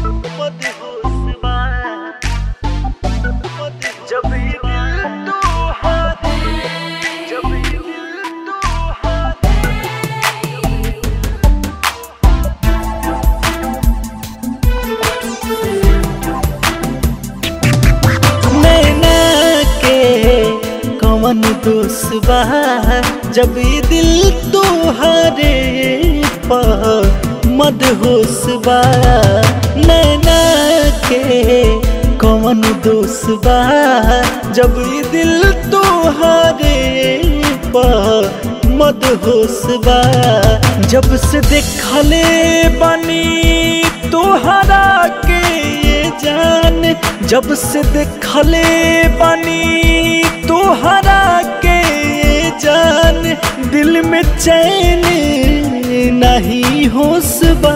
मदहोश बा जब ये दिल तोहारे जब ये दिल तोहारे नैना के कवन दोष बा जब ये दिल तोहरे पर मदहोश बा नैना के कवन दोष बा जब ये दिल तोहरे पर मदहोश बा जब से देखले बनी तोहरा के ये जान जब से देखले बनी तोहरा के ये जान दिल में चैन नहीं होश बा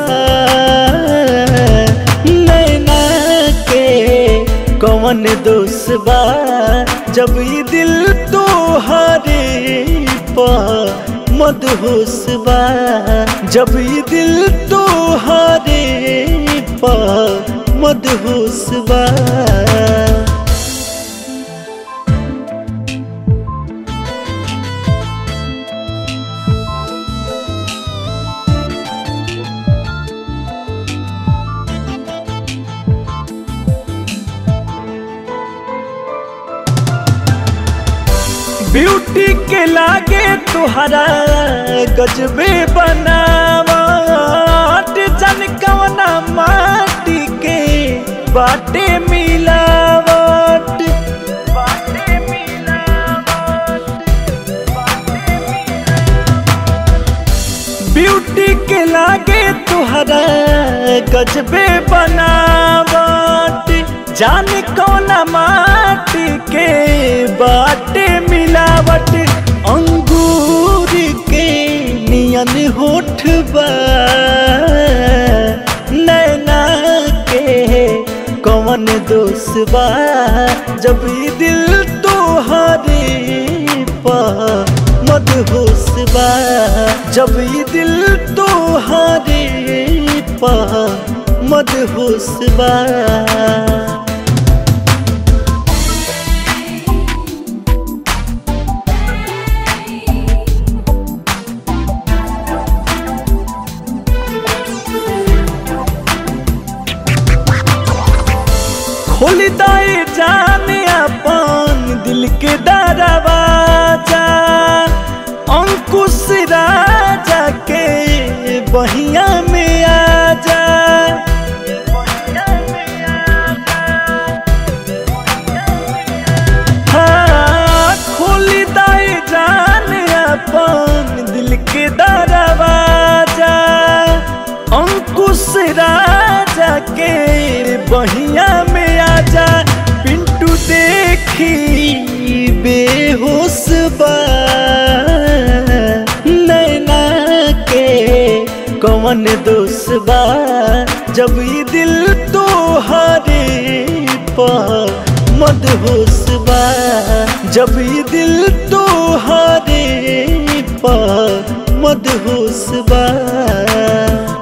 नैना के कौन दोष बा जब ये दिल तोहरे पर मदहोश बा जब ये दिल तोहरे पर मदहोश बा ब्यूटी के लागे तुहरा गजबे बनावट जन कवना माटी के बाटे मिलावट बाटे मिलावट ब्यूटी के लागे तुहरा गजबे बनावट जाने कौना माटी के बाटे मिलावट अंगूर के नियन होठ बा नैना के कौन दोष बा जब ये दिल तोहरे पा मदहोश बा जब ये दिल तोहरे पा मदहोश बा खोल दाए जाने अपन दिल के दरवाजा अंकुश राजा के बहिया में आ जा हाँ, खोल दाए जाने अपन दिल के दरवाजा अंकुश राजा के बहिया में आजा पिंटू देखी बेहोश बा नैना के कौन दोष बा जब ये दिल तोहरे पर मदहोश बा जब ये दिल तोहरे पर मदहोश बा